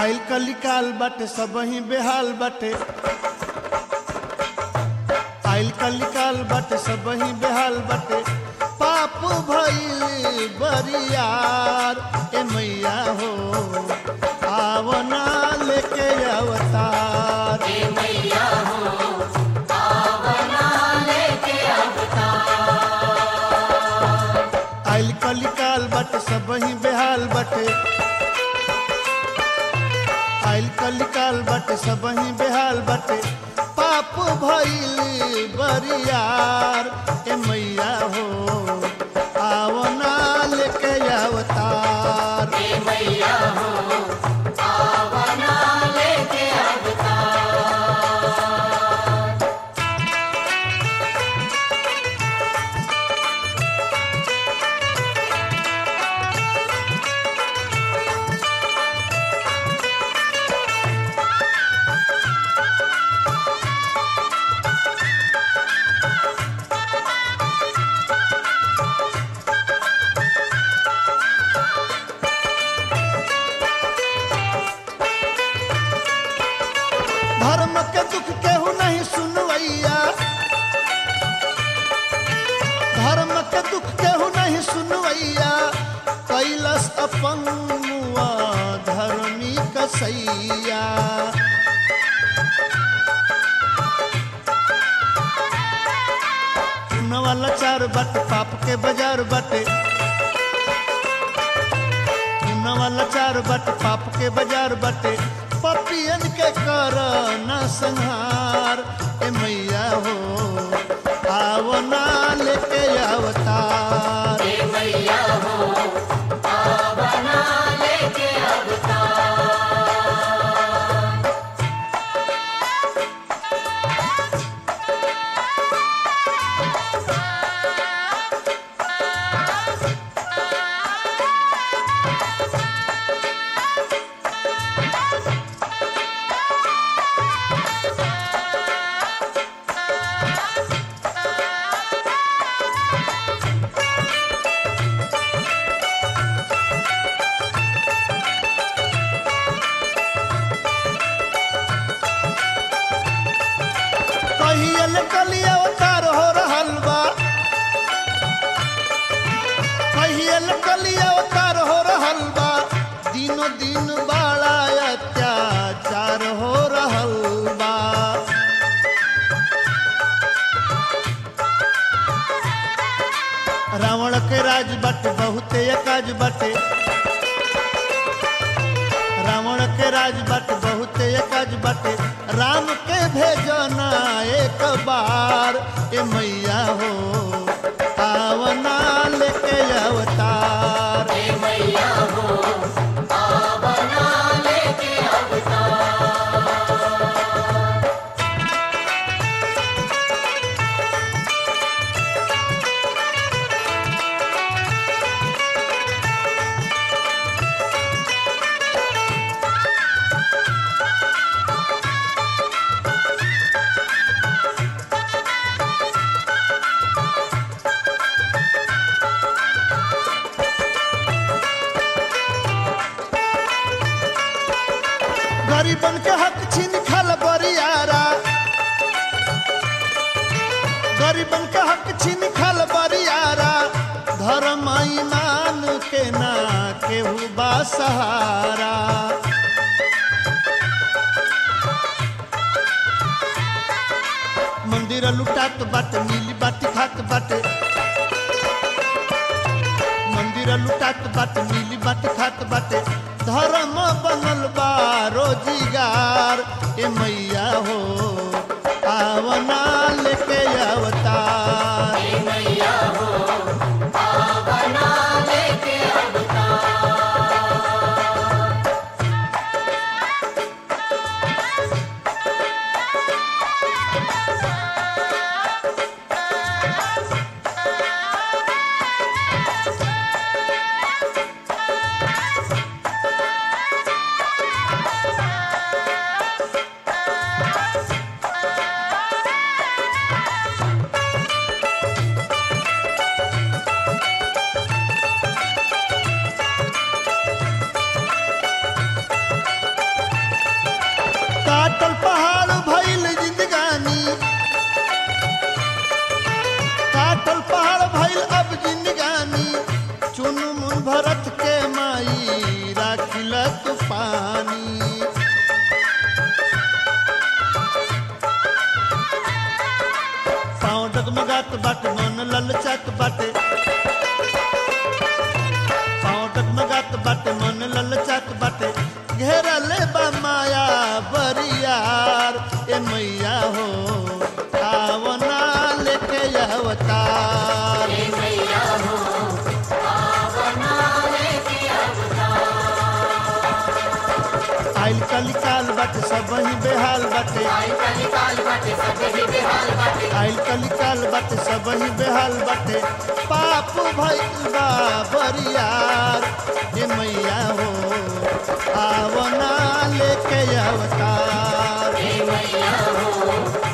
आइल कलिकाल बाटे सब ही बेहाल बाटे आइल कलिकाल बाटे सब ही बेहाल बाटे पाप भइल बरियार ए मैया हो आवना लेके अवतार आइल कलिकाल बाटे सब ही बेहाल बाटे आइल कलिकाल बाटे सब ही बेहाल बाटे पाप भइल बरियार ए मैया हो आवना लेके अवतार धर्म के दुख केहू नहीं सुनवैया धर्म के दुख केहू नहीं सुनवैया कैलस अपन मुआ धर्मी कसैया न वाला चार बट पाप के बाजार बटे न वाला चार बट पाप के बाजार बटे पपियन के कर न संहार ए मैया हो आवना लेके अवतार कहियल कली अवतार हो रहल बा कहियल कली अवतार हो रहल बा दिनो दिन बड़ा अत्याचार हो रहल बा रावण के राज बटे बहुते काज बटे रावण के राज बट बहुते काज बटे राम के भेजना एक बार ए मैया हो आवना लेके अवतार गरीबन के हक छीन खल बरियारा गरीबन के हक छीन खल बरियारा धर्म ईमान के ना केहू बा सहारा मंदिर लुटात बाटे नीली बाटी खात बाटे मंदिर लुटात बाटे नीली बाटी खात बाटे धर्म बनल बा रोजगार ए मैया हो आवना लेके अवतार बाटे मन ललचात बाटे घेरले बा माया बरियार ए मैया हो आवना लेके अवतार आइल कलिकाल बाटे सब ही बेहाल बाटे आइल कलिकाल बाटे सब ही बेहाल बाटे पाप भइल बा बरियार ए मैया हो आवना लेके अवतार